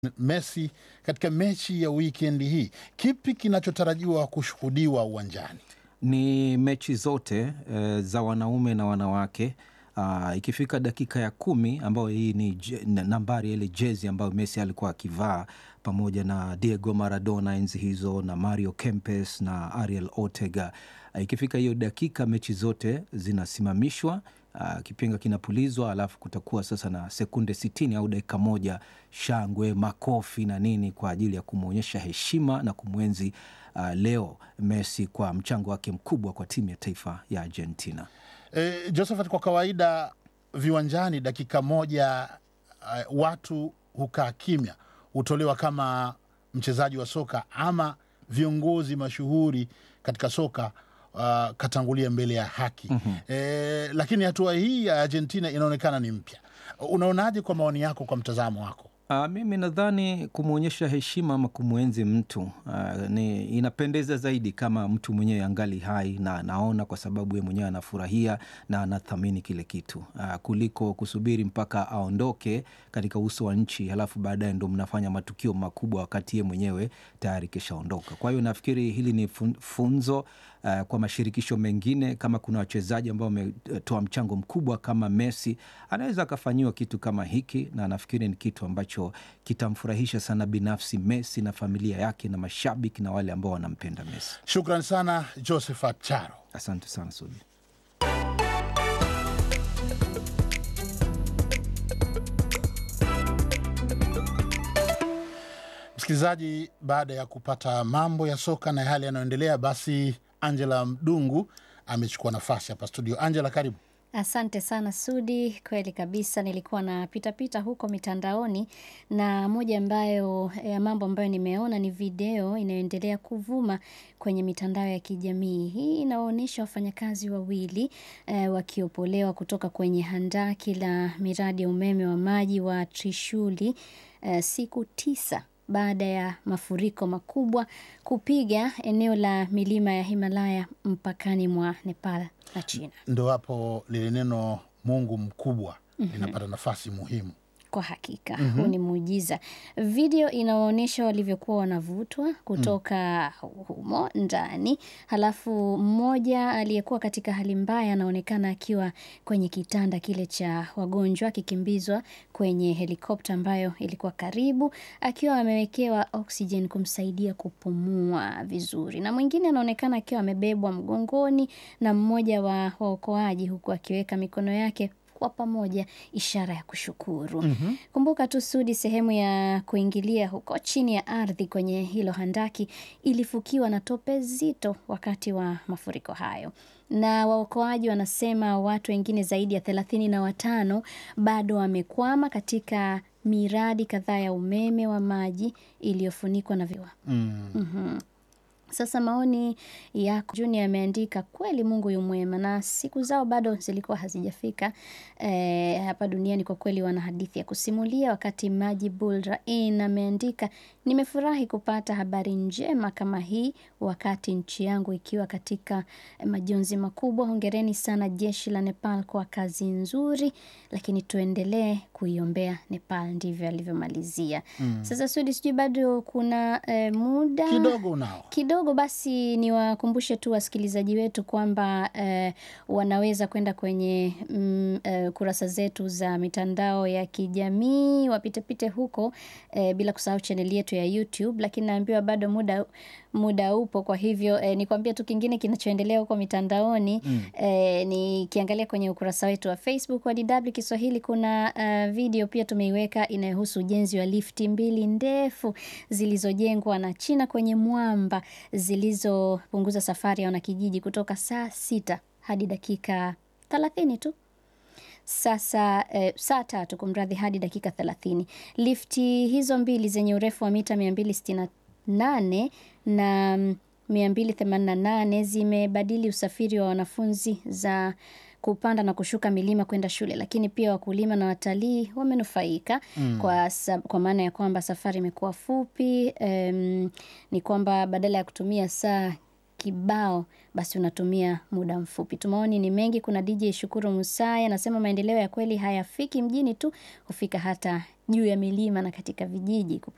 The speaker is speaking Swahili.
Messi katika mechi ya wikendi hii. Kipi kinachotarajiwa kushuhudiwa uwanjani? Ni mechi zote e, za wanaume na wanawake. Aa, ikifika dakika ya kumi ambayo hii ni je- na- nambari ya ile jezi ambayo Messi alikuwa akivaa pamoja na Diego Maradona enzi hizo na Mario Kempes na Ariel Ortega. Aa, Ikifika hiyo dakika mechi zote zinasimamishwa, aa, kipenga kinapulizwa, alafu kutakuwa sasa na sekunde sitini au dakika moja shangwe, makofi na nini kwa ajili ya kumwonyesha heshima na kumwenzi uh, Leo Messi kwa mchango wake mkubwa kwa timu ya taifa ya Argentina. E, Josephat, kwa kawaida viwanjani dakika moja uh, watu hukaa kimya, hutolewa kama mchezaji wa soka ama viongozi mashuhuri katika soka uh, katangulia mbele ya haki mm-hmm. E, lakini hatua hii ya Argentina inaonekana ni mpya. Unaonaje kwa maoni yako, kwa mtazamo wako? Uh, mimi nadhani kumwonyesha heshima ama kumwenzi mtu uh, ni inapendeza zaidi kama mtu mwenyewe angali hai na anaona, kwa sababu ye mwenyewe anafurahia na anathamini kile kitu uh, kuliko kusubiri mpaka aondoke katika uso wa nchi, halafu baadaye ndo mnafanya matukio makubwa wakati ye mwenyewe tayari kishaondoka. Kwa hiyo nafikiri hili ni fun- funzo uh, kwa mashirikisho mengine. Kama kuna wachezaji ambao wametoa mchango mkubwa kama Messi, anaweza akafanyiwa kitu kama hiki, na nafikiri ni kitu ambacho kitamfurahisha sana binafsi Messi na familia yake na mashabiki na wale ambao wanampenda Messi. Shukran sana Josephat Charo. Asante sana Sudi. Msikilizaji, baada ya kupata mambo ya soka na yale yanayoendelea, basi Angela Mdungu amechukua nafasi hapa studio. Angela, karibu. Asante sana Sudi, kweli kabisa. Nilikuwa na pita pita huko mitandaoni na moja ambayo ya mambo ambayo nimeona ni video inayoendelea kuvuma kwenye mitandao ya kijamii. Hii inaonyesha wafanyakazi wawili eh, wakiopolewa kutoka kwenye handaki la miradi ya umeme wa maji wa Trishuli eh, siku tisa baada ya mafuriko makubwa kupiga eneo la milima ya Himalaya mpakani mwa Nepal na China. Ndo hapo lile neno Mungu mkubwa linapata nafasi muhimu. Kwa hakika huu ni muujiza. Video inaonyesha walivyokuwa wanavutwa kutoka humo ndani, halafu mmoja aliyekuwa katika hali mbaya anaonekana akiwa kwenye kitanda kile cha wagonjwa akikimbizwa kwenye helikopta ambayo ilikuwa karibu, akiwa amewekewa oxygen kumsaidia kupumua vizuri, na mwingine anaonekana akiwa amebebwa mgongoni na mmoja wa waokoaji, huku akiweka mikono yake kwa pamoja, ishara ya kushukuru. Kumbuka tu Sudi, sehemu ya kuingilia huko chini ya ardhi kwenye hilo handaki ilifukiwa na tope zito wakati wa mafuriko hayo, na waokoaji wanasema watu wengine zaidi ya thelathini na watano bado wamekwama katika miradi kadhaa ya umeme wa maji iliyofunikwa na viwa Mm. sasa maoni yako Juni ameandika kweli, Mungu yu mwema na siku zao bado zilikuwa hazijafika e, hapa duniani. Kwa kweli wana hadithi ya kusimulia. Wakati Majibul Rain ameandika nimefurahi kupata habari njema kama hii wakati nchi yangu ikiwa katika majonzi makubwa. Hongereni sana jeshi la Nepal kwa kazi nzuri, lakini tuendelee kuiombea Nepal. Ndivyo alivyomalizia. Sasa Sudi, sijui bado kuna e, muda Kidogo unao kidogo basi niwakumbushe tu wasikilizaji wetu kwamba eh, wanaweza kwenda kwenye mm, eh, kurasa zetu za mitandao ya kijamii wapitepite huko eh, bila kusahau chaneli yetu ya YouTube, lakini naambiwa bado muda muda upo. Kwa hivyo eh, nikwambia tu kingine kinachoendelea huko mitandaoni eh, nikiangalia kwenye ukurasa wetu wa Facebook wa DW Kiswahili kuna eh, video pia tumeiweka inayohusu ujenzi wa lifti mbili ndefu zilizojengwa na China kwenye mwamba zilizopunguza safari ya wanakijiji kutoka saa sita hadi dakika thelathini tu sasa eh, saa tatu kumradhi, hadi dakika thelathini. Lifti hizo mbili zenye urefu wa mita 268 na mm, 288 zimebadili usafiri wa wanafunzi za kupanda na kushuka milima kwenda shule, lakini pia wakulima na watalii wamenufaika kwa, sa- kwa maana ya kwamba safari imekuwa fupi. em, ni kwamba badala ya kutumia saa kibao basi unatumia muda mfupi. Tumaoni ni mengi. Kuna DJ Shukuru Musai anasema maendeleo ya kweli hayafiki mjini tu, hufika hata juu ya milima na katika vijiji.